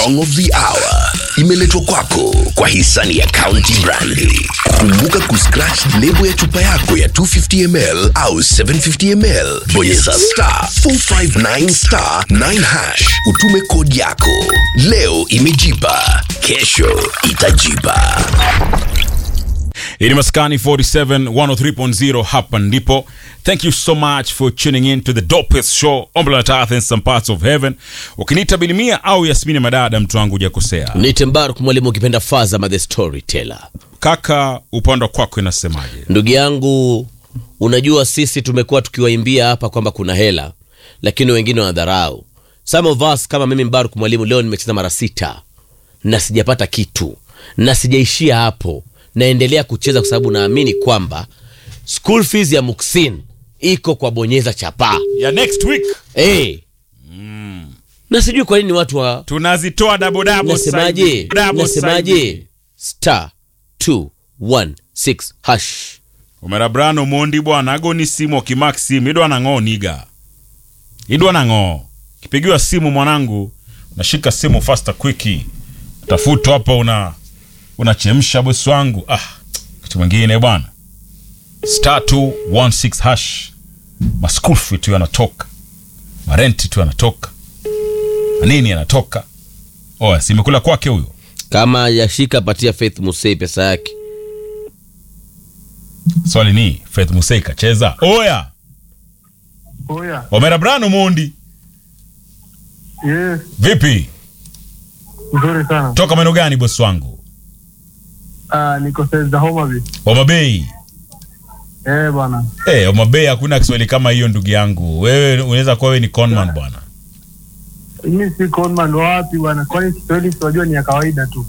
song of the hour imeletwa kwako kwa hisani ya County Brandi. Kumbuka kuscratch lebo ya chupa yako ya 250 ml au 750 ml, bonyeza star 459 star 9 hash, utume kodi yako. Leo imejipa, kesho itajipa. Hii ni Maskani 47 103.0 hapa ndipo. Thank you so much for tuning in to the dopest show on planet Earth in some parts of heaven. Ukiniita Bilimia au Yasmini Madada, mtu wangu hujakosea. Nite Mbaruk mwalimu ukipenda Fazama the storyteller. Kaka, upande wa kwako inasemaje? Ndugu yangu, unajua sisi tumekuwa tukiwaimbia hapa kwamba kuna hela, lakini wengine wanadharau. Some of us kama mimi Mbaruk mwalimu, leo nimecheza mara sita na sijapata kitu, na sijaishia hapo, naendelea kucheza kwa sababu naamini kwamba school fees ya Muksin iko kwa bonyeza chapaa. Ya next week Hey. Na sijui kwa nini watu wa tunazitoa dabo dabo nasemaje side. Dabo side. nasemaje star 216 hash Omera brano mondi bwana agoni simu okimak simu idwa nang'o niga idwa nang'o kipigiwa simu mwanangu nashika simu faster quickie tafuta hapo una unachemsha bosi wangu ah kitu mwingine bwana star 216 hash maskulfi tu yanatoka marenti tu yanatoka manini yanatoka oya simekula kwake huyo kama yashika patia Faith Musei pesa yake swali ni Faith Musei kacheza oya Oya, omera brano mondi yes, vipi nzuri sana. toka maeneo gani bosi wangu Ah, niko saizi za Homa Bay. omabei Eh, bwana. hey, omabei hakuna kiswahili kama hiyo ndugu yangu wewe unaweza kuwa wewe ni conman bwana Mimi si conman wa wapi bwana? Kwani Kiswahili siwajua ni ya kawaida tu.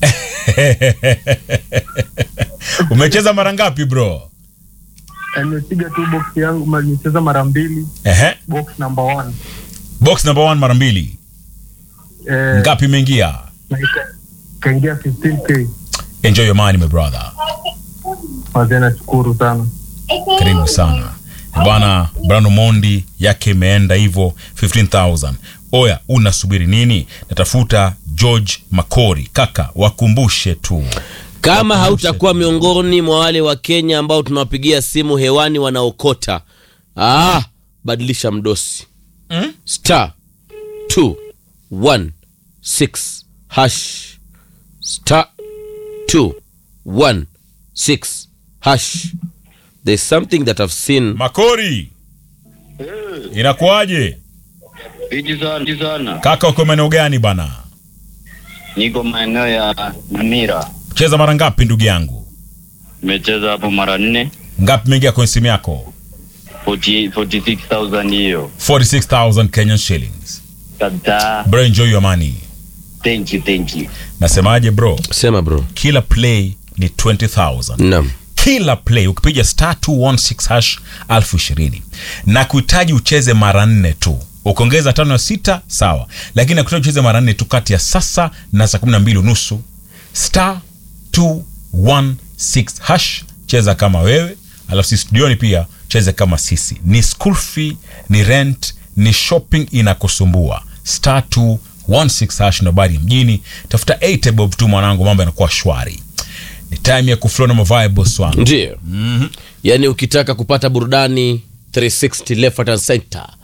umecheza mara ngapi bro Eh, Nimepiga tu box yangu, ma- nimecheza mara mbili, Ehe. box number one. box number one mara mbili Eh, ngapi imeingia na ika- ikaingia 15k. enjoy your money my brother Wazee nashukuru sana. karibu sana bwana brano mondi yake imeenda hivyo 15000 oya unasubiri nini natafuta george makori kaka wakumbushe tu kama hautakuwa miongoni mwa wale wa Kenya ambao tunawapigia simu hewani wanaokota ah, badilisha mdosi Mm? star 216 hash star 216 hash there's something that I've seen makori inakuwaje Viji sana, viji sana. kaka uko maeneo gani bana Niko maeneo ya Namira. cheza mara ngapi ndugu yangu Nimecheza hapo mara nne. ngapi imeingia kwenye simu yako 40 46,000 hiyo. 46000 kenyan shillings Kabisa. bro enjoy your money Thank you, thank you. nasemaje bro sema bro kila play ni 20000 naam kila play ukipiga star 216 hash elfu ishirini na kuhitaji ucheze mara nne tu ukiongeza tano ya sita sawa lakini nakuhitaji ucheze mara nne tu kati ya sasa na saa kumi na mbili unusu star 216 hash cheza kama wewe alafu sisi studioni pia cheze kama sisi ni school fee ni rent ni shopping inakusumbua star 216 hash ndo habari ya mjini tafuta 8 bob tu mwanangu mambo yanakuwa shwari ni time ya kuflow na mavae boss wangu ndio yaani ukitaka kupata burudani 360 left right and center